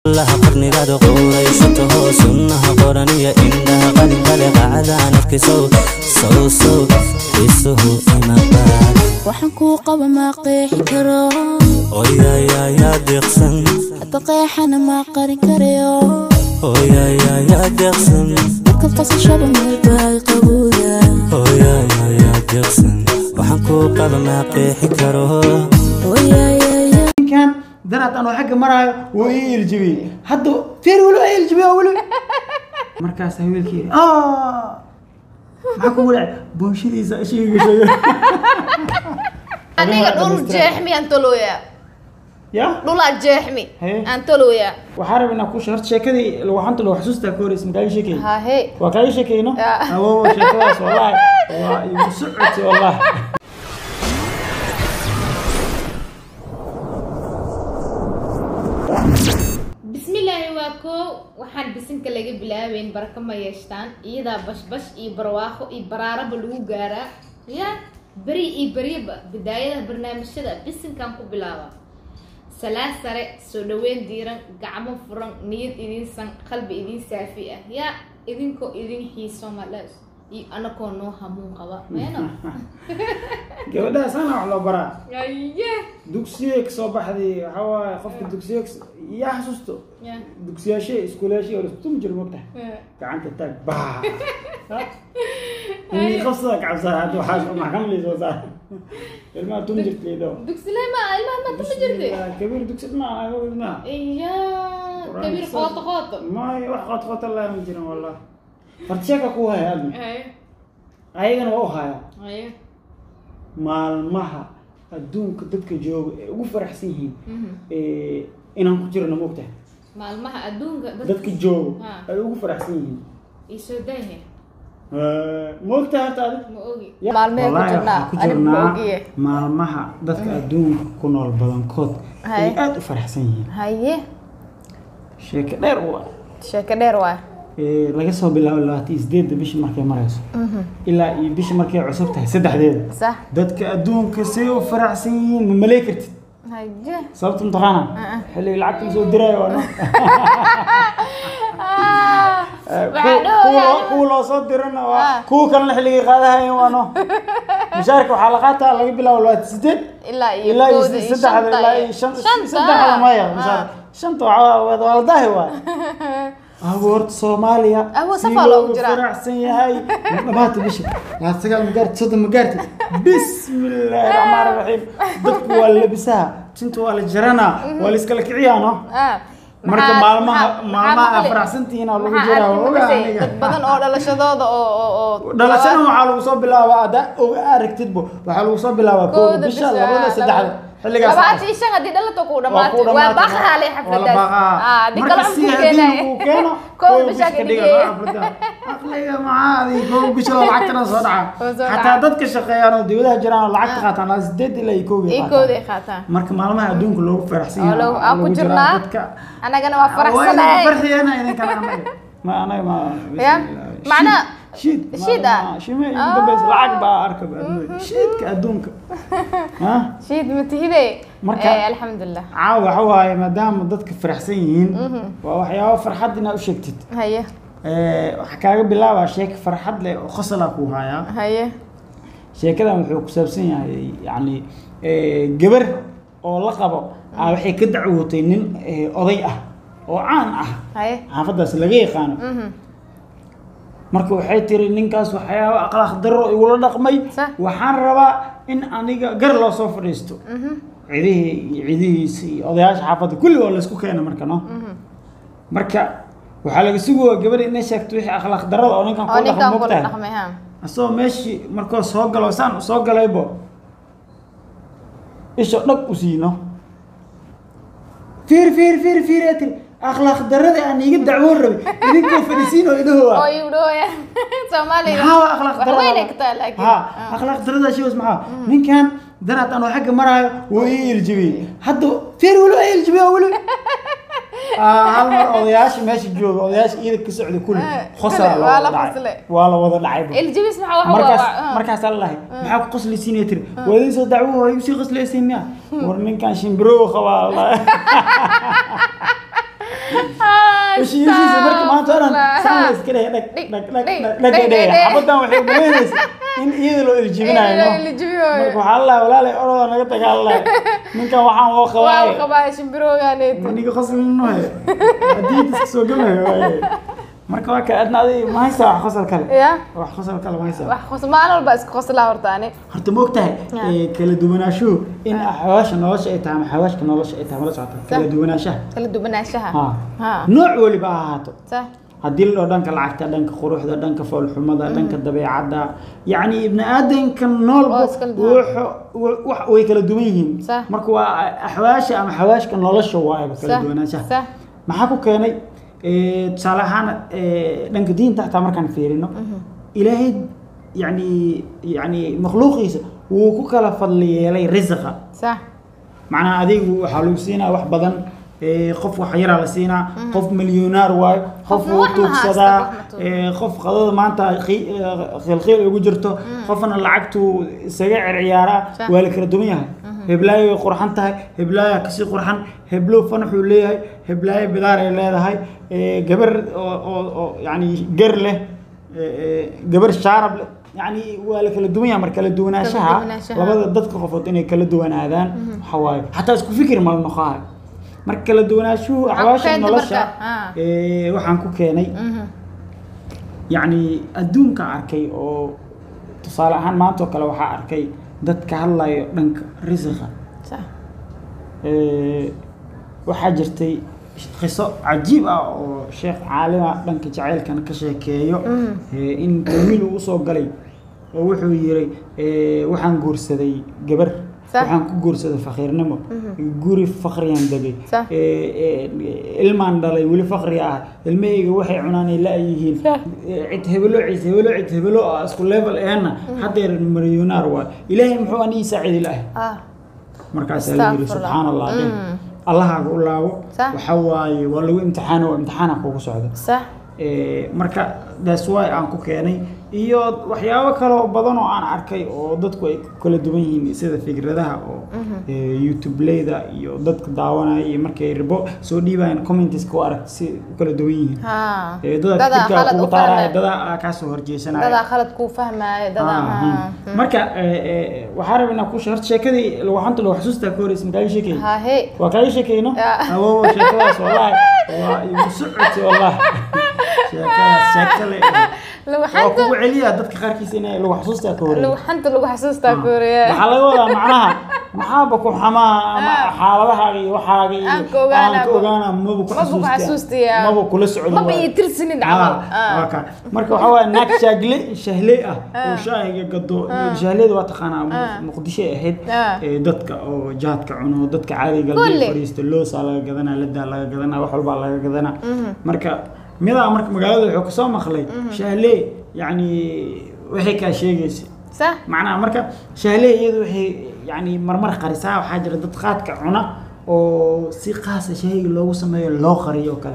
laha qarnigaada quuraysato hoo sunnaha qoran iyo indhaha qalinkale qacdaan afkisow sow sow isuhu imabaad waxaan kuu qaba ma qeexi karo oyayayaa deeqsan hadda qeexana ma qarin karayo oyayayaa deeqsan marka qasashada meelbaa qabowda oyayayaa deeqsan waxaan kuu qaba maa qeexi karo ooyayaya ninkan daraad anoo xagga maraayo wuu ii iljibiyey hadda feer weli waa iljibiye weli markaas wiilkii maxaa kugu dhacay boonshadiisa ishiga gashay aniga dhul jeexmi aan tolooyaa ya dhulaa jeexmi Haye. aan tolooyaa waxaa rabay inaan ku horta sheekadii waxanta lagu xasuustaa ka horeysa makaaga sheekay hahe waa kaaga sheekayno Ya. awo sheekadaas wallahi waa igu socotay wallahi bismillaahi waa koo waxaan bisinka laga bilaabeyn baraka ma yeeshtaan iyadaa bashbash iyo barwaaqo iyo baraaraba lagu gaaraa ya beri iyo beryaba bidaayada barnaamijyada bisinkan ku bilaaba salaad sare soo dhaweyn diiran gacmo furan niyad idin san qalbi idin saafi ah ya idinkoo idin xiiso madhaas iyo anakoo noo hamuun qaba meeno gabadhaas ana wax loo baraa aye dugsiye kasoo baxday waxaa waaye qofka dugsiye yaa xasuusto ya dugsiyaashe iskuulaashe oo laisku tumi jiro mogtahay gacanta taag baa inii qabsada kacabsaa hadda waxaa maxkamad laysoo saar ilmaha tumi jirtaydo dugsiley ma ilmaha ma tuma jirtay kabiir dugsi maaha kabiir maaha iya kabiir qooto qooto maayo wax qoot qoota laa ma jirin wallah horta sheeka ku haya admi aye ayagana waa u haya aye maalmaha adduunka dadka jooga ee ugu faraxsan yihiin Mhm. ee, inaan ku jirno mogtahay maalmaha adduunka dadka jooga Ha. ay ugu faraxsan yihiin isoo daahe mogtahay horta adi ma ogi Ya, Maalmee ku wallaahi jirnaa, waxaan ku anigu ma jirnaa ogiye. maalmaha dadka adduunka ku nool badankood ay Haye. aada u faraxsan yihiin haye sheeko dheer waa sheeko dheer waa Ee, laga soo bilaabo labaatan iyo sideedda bishii markay marayso ilaa iyo bishii markay cusub tahay saddexdeeda sax dadka adduunka say u faraxsan yihiin ma malay kartid haye sababta mataqaana xilliga lacagta lasoo diraayo waa no Ah, Eh, waxaa kuwa- dhahaya kuwa- kuwa loo soo dirana waa Ah. kuwa kalena xilligay qaadahayen waa no mushaarka waxaa la qaataa laga bilaabo labaatan sideed ilaa iyo ilaa iyo kooda iyo saddexda shanta ilaa iyo- iyo shan shanta. saddexda maya Ah. mushaar shanta waxaa waa waa la daahi waay awoorta soomaaliya Awo, si safaa loogu loogu jiraa. faraxsan yahay dhamaata bisha labaatan sagaal ma gaartid soddon ma gaartid bismillaahi raxmaani raxiim dadku waa la labisaha tinta waa la jaranaa waa la iskala kiciyaa no Ah, marka maxaa- maalmaha maxaa- maalmaha maxaa aa maqli- faraxsantihiin aa lagu maxaa jiraa arki waa ogaa maqashay aniga dad badan oo dhalashadooda oo oo oo dhalashada waxaa lagu soo bilaabaa hadda og aragtidbo waxaa lagu soo bilaabaa kooda bisha labada saddexda xilligaas labaatan iyo shan haddii dhalato ku waa dhamaatay ku waa dhamaatay. baaqaale Waa la xafladaas baaqaa. Ah, haddii marka kale si aan ku haddii keenayo. uu keeno Kooda kooda bisha bisha ka ka dhiga dhigaya. xaflada aqliga macaadi kooda bisha la lacagtana soo dhaca Oo soo xataa dhaca. dadka shaqeeyaan oo dibadaha jiraan oo lacagta qaataan laa sideed ilaa iyo kooga iyo kooda ay qaataan marka maalmaha adduunka loogu faraxsan oo yahay lagu- aa aan ku lagu jiraa jirnaa dadka annagana waa waa faraxsanahay farxiyana idinkana anaga ma anaga ma Ya, macna- shiid shiid ah. shime Ah. ugu dambaysa lacag baa arka adduunka shiidka adduunka ha shiid matihide Marka- Eh, alxamdulilah caawa waxa waaye maadaama dadka faraxsan yihiin waa waxyaabo farxad inaad u sheegtid haye Eh, waxaa kaaga bilaabaa sheeka farxad leh oo qosala kuu hayaa haye sheekadan wuxuu ku saabsan yahay yacni eh, gabar oo la qabo aa waxay ka dacwootay nin eh, oday ah oo caan ah haye xaafadaas laga yaqaano Mhm. marka waxay tiri ninkaas waxyaabo akhlaaq darro igula dhaqmay Sax. waxaan rabaa in aniga gar loo soo fadhiisto cidihii iyo cidihiisa iyo odayaasha xaafadda kulli waa laysku keena marka no marka waxaa laga sugaya gabadha inay sheegto wixii akhlaaq darrada oo ninkan oo kula ninkan dhaqmo kula mogtahay dhaqmay ha asagoo meeshii markuu soo galo saan u soo galaybo isha dhag u siino fiir fiir fiir fiir ee tiri akhlaaq darrada aan iiga dacwoon rabay idinkoo fadhisiin oo idhahooa oo igu dhawaya soomaaliga maxaa waa akhlaaq wax darrada weyn ay ka tahay laakiin ha akhlaaq darrada shiwas maxaa ninkan daraad anoo xagga maraayo wuu ii iljibiyey hadda fiir weli waa iljibiye weli Ah, hal mar odayaasha meesha jooga odayaasha iida ka socda kulli Eh, qosaa kulli, waa la la wada qosle. dhacay waa la wada dhacay iljibis maxaa waxa markaas waa markaasaa lalahay maxaa ku qoslaysiinaya tiri waa idin soo dacwo waa igu sii qoslaysiin miya war ninkan shimbirow qabaa la heshiisiisa marka maanta o dhan saan la iska dheh dhag dhag dhag dhag dhag dhag xabadan waxay umaleynaysa in iyada loo iljibinayo no marka waxaa la lahay walaalay oroda naga dagaalalahay ninkan waxaan oo qabaaye niga qoslinohe haddii iska soo gamayo waaye marka waa ka adna adi ma haysaa wax qosol kale ya wax qosol kale ma haysaa wax qos maalin walba iska qoslaa horta ani horta ma ogtahay ee, kala duwanaanshuhu in xawaasha nolosha ay tahay ama xawaashka nolosha ay tahay mala socota kala duwanaanshaha kala duwanaanshaha ha ha nooc weliba ha ahaato sa haddii la dhaho dhanka lacagta dhanka quruxda dhanka foolxumada dhanka dabeecadda yacni ibni aadanka noolba Oo iskala duwan. wuxu- wu- wax way kala duwan yihiin Sah. marka waa axwaasha ama xawaashka nolosha waayaba kala sa duwanaanshaha sa maxaa ku keenay Eh, tusaale ahaan eh, dhanka diinta xataa markaan fiirino ilaahay yani yani makhluuqiisa wuu ku kala fadli yeelay risqa sa macnaha adigu waxaa lagu siinaa wax badan eh, qof wax yaraa la siinaa qof milyoonaar waayo qof Qofna wuu wax ma haysto, tuugsadaa wax ma tuugo. eh, qof qadada maanta qi- eh, khilkhil ugu jirto qofna lacagtu isaga circiyaaraa Sah. waa la kala duwan yahay heblaayo way qurxan tahay heblaayo kasii qurxan heblow fanaxuu leeyahay heblaayo bidaar ay leedahay eh, gabar oo oo oo yani gar leh eh, eh, gabar shaarab leh yani waa la kala duwan yahay mar kala duwanaanshaha duwanaanshaha. labada dadka qofood inay kala duwanaadaan waxa waaye xataa isku fikir ma la noqonayo marka kala duwanaanshuhu Waxaa ku axwaasha keenta nolosha marka, ah. eh, waxaan ku keenay mhm yacni adduunka arkay oo tusaale ahaan maanta oo kale waxaa arkay dad ka hadlayo dhanka risiqa sa Eh, waxaa jirtay qiso cajiib ah oo sheekh caalima dhanka jacaylkana ka sheekeeyo eh, in wiil uu usoo galay oo wuxuu yiri eh, waxaan guursaday gabar Sax. waxaan ku guursaday faqiirnimo guri faqriyaan degay Sax. Eh, eh, ilmaan dhalay weli faqri ah ilmahayga waxay cunaanay la-yihiin Sax. cid hebelo cid hebelo cid hebelo ah isku level eena haddeer milyonaar waay ilaahay muxuu anii saacidi lahay ah markaasaa la yiri Astaghfirullah. subxaan allah dheh Mm. allahaaga u laabo Sax. waxa waaye waa lagu imtixaano waa imtixaana kugu socdo sa Eh, marka that's why aan ku keenay iyo waxyaabo kale oo badan oo aan arkay oo dadku ay ku kala duwan yihiin sida fikradaha oo eh, youtube-leyda iyo dadka daawanaya iyo markay ribo soo dhiibayaan commenteska u arag si u kala duwan yihiin ha Eh, dadaa dadaa fikirkaa khalad kugu u taaraya fahmaya dadaa kaa soo horjeesanaya dadaa khalad kuu fahmaayo dadaa Ah, ha hmm. marka eh, eh, waxaa rabaa inaan ku horta sheekadii lawaxanta lagu xasuustaa ka horeysa makaaga sheekay ha he waa kaaga sheekayno Ya. awow sheekadaas wallahi waa igu socoti wallahi sheekadaas sheekale waa lawaxanta kugu celiya dadka qaarkiisa inay lagu xasuustaa ka horeeya lawaxanta lagu xasuustaa koreya waxaa laga wadaa macnaha maxaaba ku xamaa ama xaaladahaaga iyo waxaaga iyo Aan ka ogaanaa aan ka ba. ogaanaa maba ku Maba ku xasuustaa xasuustaya. maba kula socdo maba waay. ii tirsanin Ah, camal waa kaa. marka waxaa waaya naag shaagle shahle ah oo shaahiga gado shahleyda waa taqaanaa Ah. muqdisho ay ahayd Ah. ee, dadka oo jaadka cuno dadka caadiga Kulli. galbeed fariista loosaa laga gadanaa ladaa laga gadanaa wax walbaa laga gadanaa marka midaa marka magaalada wuxuu kasoo maqlay shahle yacni waxay kaa sheegaysa sa macnaha marka shahle iyadu waxay yani marmar qarisaa waxaa jira dad qaadka cuna oo si qaasa shaahiga loogu sameeyo loo qariyo oo kale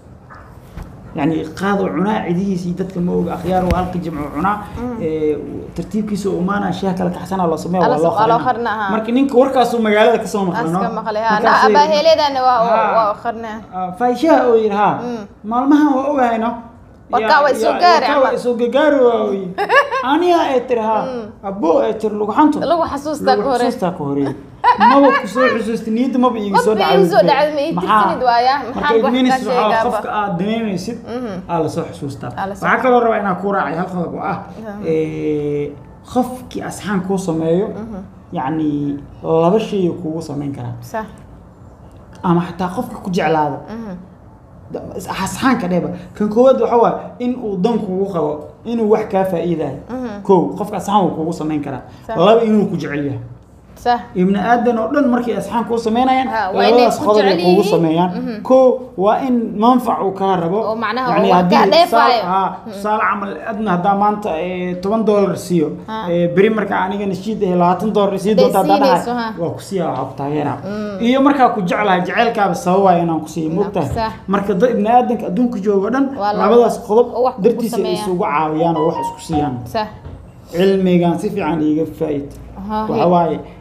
yani qaadoo cunaa cidihiisa iyo dadka ma oga akhyaar waa halka jimco cunaa ee, tartiibkiisa oo umaana shaah kale kaxsanaa loo sameeya waa Ala- loo waa loo qarinaa qarinaa, ha. marka ninka warkaasuu magaalada kasoo maqlay no? aska maqlay ha Markaasay- abaaheeleedana waa Ha. waa qarnaa Ah, fahishaha oo yidhi ha Mm. maalmahan waa ogahayno Warkaa waa isoo gaari warkaa waa camal. isoo gagaari waawy aniga ay tiri ha abo ay tiri lugaxanto lagu xasuustaa ka hore xusuustaa ka hore maba kusoo xusuusta niyadda maba iiga soo Maba iiga soo dhacday, ma ii tirsanid waaya. marka Maxaan wax idminis kaa waxaa sheegaaba? qofka aad daneynaysid aa lasoo xusuustaa Aa lasoo- waxaa kaloo rabaa inaan ku raacay hal qodob oo ah eh, qofkii asxaan kuu sameeyo yacni laba shay kugu samayn karaa sa ama xataa qofka ku jeclaado asxaanka dheba kan koowaad waxa waa in uu dan kugu qabo inuu wax kaa faa'iidayo kow qofka asxaan wuu kugu samayn karaa Sax. laba inuu ku jecel yahay sa ibni aadan oo dhan markay asxaan kuu sameynayaan Ha, waa inay labadaas ku qodob ay jecel kugu yihiin. sameeyaan kow waa in manfac uu kaa rabo Oo macnaha Yacni oo wax haddii kaa tusaale- dheefaayo. ha, tusaale camal adna haddaa maanta eh, toban doolar siiyo Ha. eh, beri markaa aniga nashiid eh, labaatan doolar sii Hadday doonta haddaa siinayso, dhahay ha. waa ku siiya waxaa ku taageera iyo markaa ku jeclahay jacaylkaaba sababaya inaan ku siiyo Inaan ku mogtahay saa. marka dad ibni aadanka adduunka jooga o dhan Waa laba- labadaas qodob oo wax ku dartiisa ay sameeyaan. isugu caawiyaan oo wax isku siiyaan sa cilmigan si fiican iiga faa'id Aha, waxa he. waaye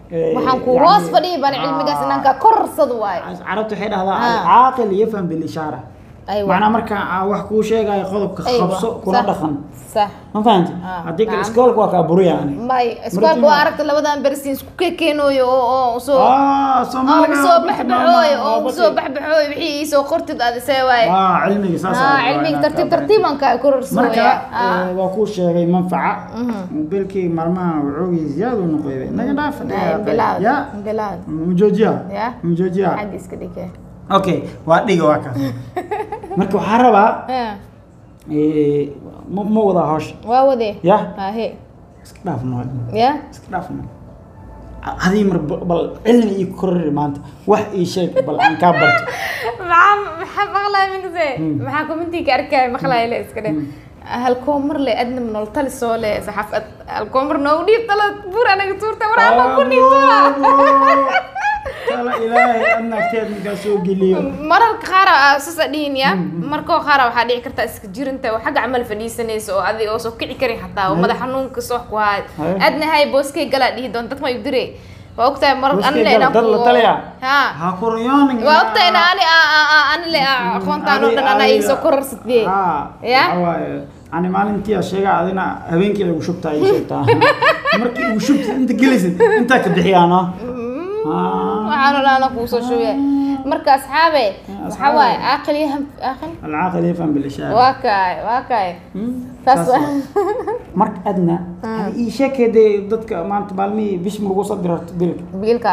Eh, waxaan ku yani- hoos fadhiya baan Ah. cilmigaas inaan ka korarsado waayo carabtu waxay dhahdaa Ah. alcaaqil yafham bilishaara aywa macnaa marka aan wax kuu sheegayo qodobka Aywa. qabso kuna Sax. dhaqan sax ma fahanti Ah, haddii kale nacam. iskoolka waa kaa buriya ani may iskoolka waa aragta labadan bersin isku kekeenooyo oo oo usoo ah oo soomaaliga usoo baxbaxooyo oo usoo baxbaxooyo wixii iisoo qortid adisee waaye ah cilmiga saas ah cilmiga tartiib tartiibaan kaa korarsooya marka eh, waa kuu sheegay manfaca mobilkii maalmaha wuxuugii ziyaad u noqoyba naga dhaafa bilaad ya bilaad mujoojiya Ya. mujoojiya xagga iska dhige okay waa dhiga waa kaas marka waxaa rabaa Ah, eh, ma ma wadaa hawsha waa wade ya ahe iska dhaafno ya iska dhaafno hadii mar ba- bal cilmi ii korori maanta wax ii sheeg bal aan kaa barto maxaa maxaa maqlaya minkase maxaa commentiga arkaya maqlaya le iska dhe halkoomar le adna nol tali soo le saxaafad halkoomar noogu dhiib tala buur anaga tuurta waraaba ku dhiib tuura tala ilaahay adna agteed markaa soo geliyo mararka qaar sasa dhihin ya markoo qaar waxaa dhici karta iska jirinta oo xagga camal fadhiisanaysa oo adiga oo soo kici karin xataa oo madax xanuunka soo ku haay Haye. adna hay booskay galaa dhihi doon dad ma igu dire waa ogtahay mar Booskay anle gala, inaan dad la ku- talaya? ha ha kuryoonin waa ogtahay ina ani anile aqoontaan oo dhan ana iisoo korarsatiyey Ya? waaye ani maalintii aa sheega adina habeenkii lagu shubtaa ii sheegtaa markii ugu shubta inta gelaysid intaa ka bixiyaano waxaan oo dhan ana kuusoo shubay marka asxaabe waxaa waaye aaqil iyo ham aaqil alcaaqil yafham bilishaar waa kaay waa kaay taas marka adna hadi ii sheekeedee dadka maanta maalmihii bish margu soo dirarto bilka biilka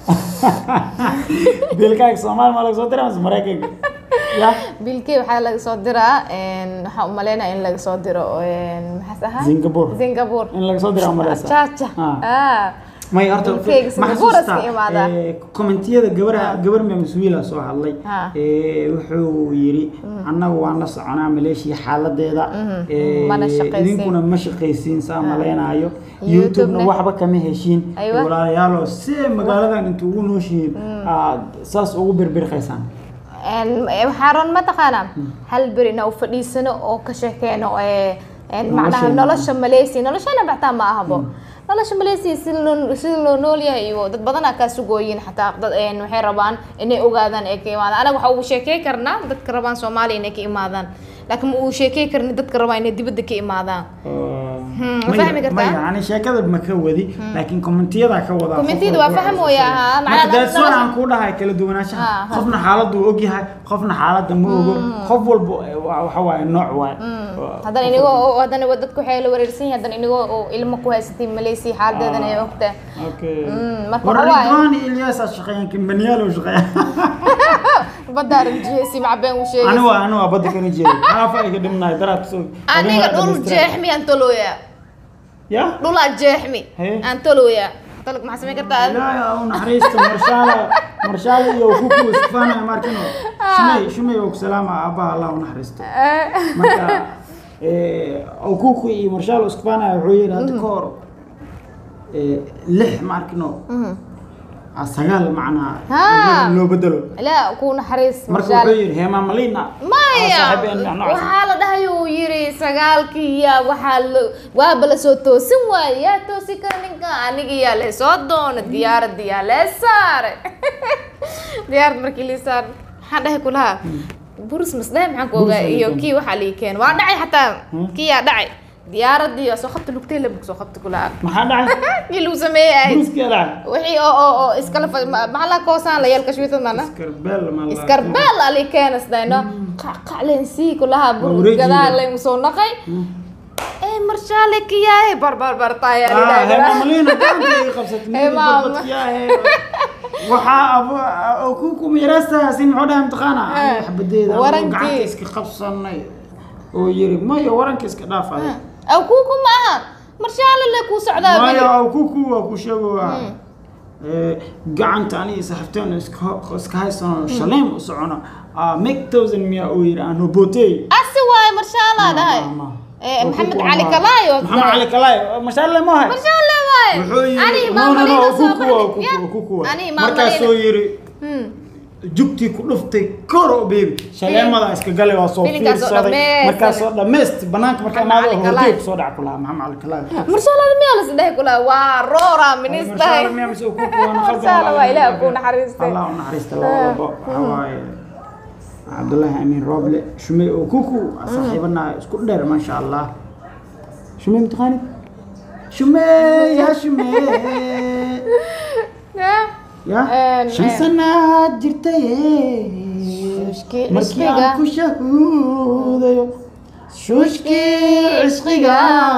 bilkaaga soomaali maa laga soo dira mase maraykanka ya biilkey waxaa laga soo diraa waxaan u maleynaya in laga soo diro maxaas ahaa Singapore. singapore in laga soo dira umaleysa jaja Ah. ah may horta Bilkeyga ma Singapore xasuustaa iska imaadaa. eh, commentiyada gabaraha gabar memswiila soo hadlay Ha. Eh, wuxuu yiri annagu waan la soconaa maleeshiya xaaladeeda Eh, Mana shaqaysiin. idinkuna ma shaqaysiin saa maleynayo YouTube-na. youtube-na waxba kama heshiin Aywa. walaalayaalo see magaaladan inta ugu nooshihiin aad saas ugu birbirqaysaan waxaa ron mataqaanaa hal beri na u fadhiisano oo ka sheekeeno ee, een, macnaha Nolosheena. nolosha maleysia noloshana baxtaa ma ahabo nolosha maleysia sida loo sida loo nool yahay iyo dad badanaa kaa sugooyin xataa dad een, waxay rabaan inay ogaadaan ee ka imaadaan anaga waxa uu sheekey karnaa dadka rabaan soomaaliya inay ka imaadaan laakiin ma uu sheekey karni dadka rabaan inay dibadda ka imaadaan Hmm, ma fahmi kartaa? maya yani sheekada ma ka wadi laakiin kommentiyada ka wadaa Commentiyada qof waa walba faham wuxuu weeye, sheegay. haa, marka macnaha that's why nolosha- aan ku dhahay kala duwanaanshaha Haa, haa. qofna xaaladdu uu ogyahay qofna xaaladda ma ogo qof walba wa- waxa waaye nooc waaye haddana inigoo oo- haddana wa- dadku waxay la wareersan yihiin haddana inigoo oo ilmo ku haysatay maleysia xaaladeedana ay ogtahay okay Mm, marka war waxa waaye- ridwaan iyo ilyas aa shaqeeyaan kimbaniyaal oo shaqeeya badda arjihaysi macbeen uu sheegay anigu waa anigu waa badda kana jeeday xaafa ay ka dhimnahay daraad soo aniga dhul jeexmi aan tolooya ya dhulaa jeexmi Hee. aan tolooya tolog maxaa samayn kartaa ilaahay au naxariisto marshaala marshaala iyo kuku iskufaanaya markino shumay shumay oo salaama aabbaha allah u naxariisto marka kuku iyo marshaal iskufaanaya wuxuu yidhi hadda ka hor eh, lix markino ah, sagaal macnaa Haa. loo bedelo ilaa ku naxariis marka mashaal wuxuu yidhi heema malina maya waxaa la dhahay uu yiri sagaalkii yaa waxaa la waaba la soo toosin waaye yaa toosi kara ninka aniga yaa lee soo doona diyaaradda yaa lee saare diyaarad markii lii saar maxaan dhahay kulaha burus masdhahe maxaan ku ogaa Burus iyo ayuu kii waxaa lii keen waa dhacay xataa kii yaa dhacay diyaaradii yaa soo qabta lugtay labug soo qabta kulaha maxaa dhacay kii lagu sameeyey ahayd buruskii dhacay wixii oo oo oo iskala fa maxaa la koosaan la yeelka shwiitad mana iskarbeel ma la- iskarbeel ali keenasdayno qacqaclen sii kulaha bur Wareejiga. gadaal laymu soo naqay ee marshaale kiyaahe barbar bartaaya Ah, heema malina gacanta ay qabsatay Hey, midii maama. badbadkiyaahe waxaa abu kuku miiraastaasi muxuu dhahay imtixaana Eh, waxbadeeda warankii. gacanta iska qabsanay oo yiri mayo waranka iska dhaafay aw kuku ma aha marshaale le kuu socdaa mayo bili aw kuku waa ku sheegowa gacanta aniga saxibteen iska iska haysano shaleem u socono Ah, make thousand miya uu yiri aan robotey asi waaye marshaalaa dhahay Eh, maxamed cali kalaayo maxamed cali kalaayo mashaale ma hay marshaale waaye wuxuu ani yiri no no no maamalina soo kuku waa bandhig kuku waa kuku waa ani markaasuu maamalina yiri Hmm. jugtii ku dhuftay koro baby shaleemada iska gale waa soo Filinkaas oo fiirsaday dhammaystiran. markaasoo dhammayst banaanka markaa Maxamed imaado Cali hortay Kalaay. kusoo dhac ku lahaa maxamed cali kalaay marshaalada miyaa la isdhehi kula waa roora ministahay Marshaalla waa Ilaah kuu naxariistay. allah u naxariista labadaba waxaa waaye cabdullaahi amiin rooble shumey oo kuku saaxiibana isku dheer maasha allah shumey mataqaanid shumey ya shumey ya Een, shan een. sanaad jirtay Shuushkii markii cishqiga. aan ku shahuudayo shuushkii cishqiga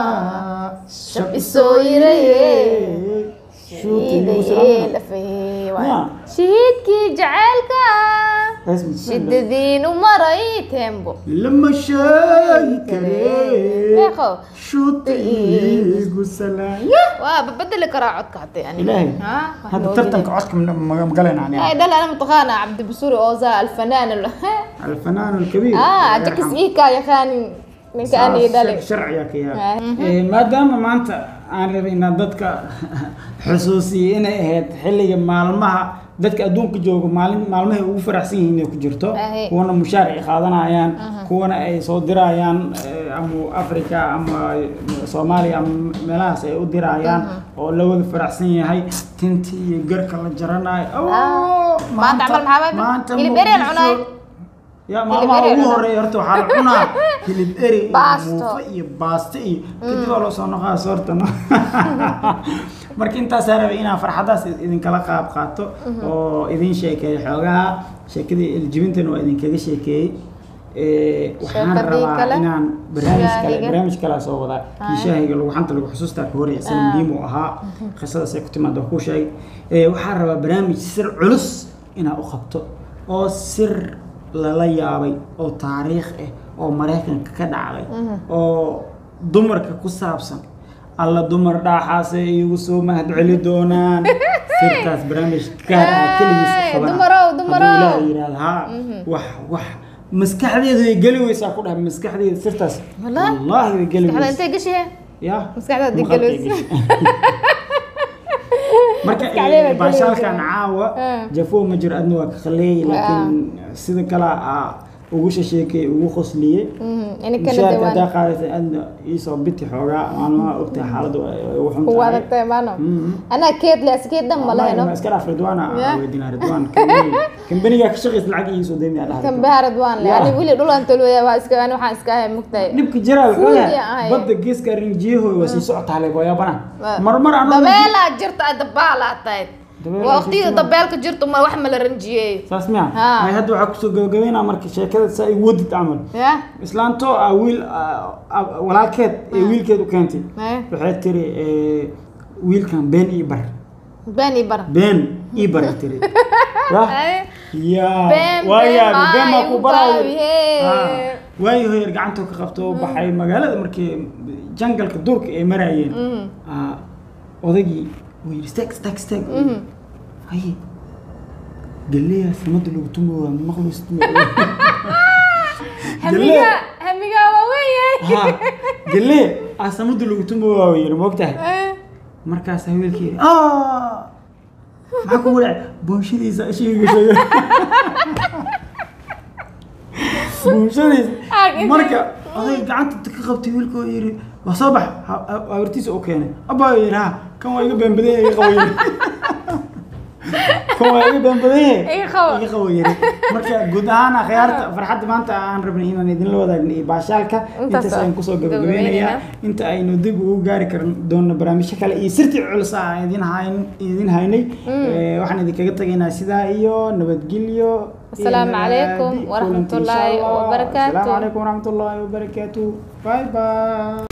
Shab isoo yiraye. shuutii Ya. shahiidkii jaceylka Ismi- shidadiin u maray tembo lama sheegi kare meeqo shuuti igu salaam waa babedeli karaa codka hadee ani ilaahay Ha, wax hadda ma tartanka ogidin. codka ma magalayna ay ani dhal ana mataqaana cabdi busuri ooza alfanaan ال- alfanaan alkabiir ah jakis iikaa yaqaanin ninka aan ii dhalay sharciga ka Ah. yahay maadaama maanta aan rabay inaan dadka xusuusiyo inay ahayd xilliga maalmaha dadka adduunka jooga maalin maalmahay ugu faraxsan yihiin inay ku jirto Ahe. kuwana mushaar ay qaadanayaan kuwana ay soo dirayaan eh, ama africa ama soomaaliya ama meelahaas ay u dirayaan oo la wada faraxsan yahay tintii iyo garka la jaranayo Oh, Maanta camal maxaa waaye? maanta Hilib eri aan Muqdisho- cunaay. ya maalmaha eri aan ugu cunaay. horeeya horta waxaa la cunaa hilib eri iyo Baasto. muufo iyo baasto iyo kadib waa loo soo noqaa soorta no marka intaasaa rabay inaan farxadaas idinkala qaab qaato oo idin sheekeeyo xoogaha sheekadii iljibintana waa idinkaga sheekeeyey Eh, waxaan Sheekadii rabaa kale? inaan barnaamij kale Shaahiga? barnaamij kalea soo wadaa kii shaahiga lagu xanta lagu xusuustaa ka horey isaga muhiim u ahaa qisadaas ay ku timaada waa kuu sheegay Eh, waxaan rabaa barnaamij sir culus inaa u qabto oo sir lala yaabay oo taariikh ah oo maraykanka ka dhacday oo dumarka ku saabsan alla dumar dhaaxaasay iigu soo mahad celi doonaan sirtaas barnaamij gaar ah keligiis u Hey, qabanaa. dumarow, Hadduu dumarow. Ilaahay yidhaahdo haa wax wax maskaxdeedu way geli weysaa ku dhahay maskaxdeeda sirtaas Wallah? wallaahi way geli maskaxda weysaa intay gashay ya maskaxdaada maqalkay geli weysa. gashay. marka Maskaxdeeda eh, geli baashaalkan weysa. caawa Ah. jafo ma jiro adna waa ka khaleeyay laakiin sida kale aa ugu shasheekay ugu qosliyey inikana mushaarka haddaa dawaan qaadatay adna iisoo biti xoogaa maalmaha ogtahay xaaladda way ugu xun kuwa tahay adagtay maano Mhm. anaa keed le askeed dhan ma lehno iska dhaaf ridwaana Ya. weydinaa ridwaan kambaniga- kambaniga ka shaqaysa lacag iisoo deymiyaa dhahay kan baharad waan le Ya. ani wili dhulan tolwaya waa iska ani waxaan iska ahay mugtahay dhibka jiraa wuxuu Fuul yahay yaa ahay. badda geeska rinjiyahooda waa sii socotaa le booyaabana Waa. marmar anoo dabeelaa jirta ay dabaalaa tahay Dabeelaa waa waqtiga jirta. dabeelka jirto ma wax ma la ranjiyey saas miya Ha. ay hadda waxaa kusoo gabagabeynaa marka sheekada saa i wadid camal ya islaantoo ah wiil ah, ah, walaalkeed ee wiilkeed u keentay Eh. waxay tiri eh, wiilkan been ii bar been ii bar been ii bar ay tiri ya Ay. ya Been, waa been, yaabi been maa maa ku igu baraayo gaabi, hee. Ha. waayo hoyar gacantoo ka qabto oo baxay magaalada markii jangalka duurka ay maraayeen ah, odaygii wuu yidhi stag stag stag haye galeeyaa samada lagu tumo waa maqlus hamiga hamiga waa weeye ha galee ah samada lagu tumo waa yidhi moogtahay markaas wiilkii yidhi "Ah, maxaa kugu dhacay boonshadiisa ishiiga sheegay boonshadiisa Ah, marka oday gacanta ka qabtay wiilkoo yidhi waa soo bax ha- ha- habartiisa u keenay abaa yidhi ha kan waa iga beenbadan iga qabo yidhi kan waa iga beenbadan Iga qabo. iga qabo yidhi marka guud ahaan akhyaarta farxadda maanta aan rabnay inaan idinla wadaagno iyo baashaalka Intaas intaas ayaan kusoo gabagabeynayna. gabagabeynayaa inta aynu dib ugu gaari karan doono barnaamijyo kale iyo sirtii culus ah aan idin hayn idin haynay Eh, waxaan idinkaga tagaynaa sidaa iyo nabadgelyo iyo Asalaamu calaykum nabaadi waraxmatullaahi kulanti insha Allah. wabarakaatuh. asalaamu calaykum waraxmatullaahi wabarakaatu bye bye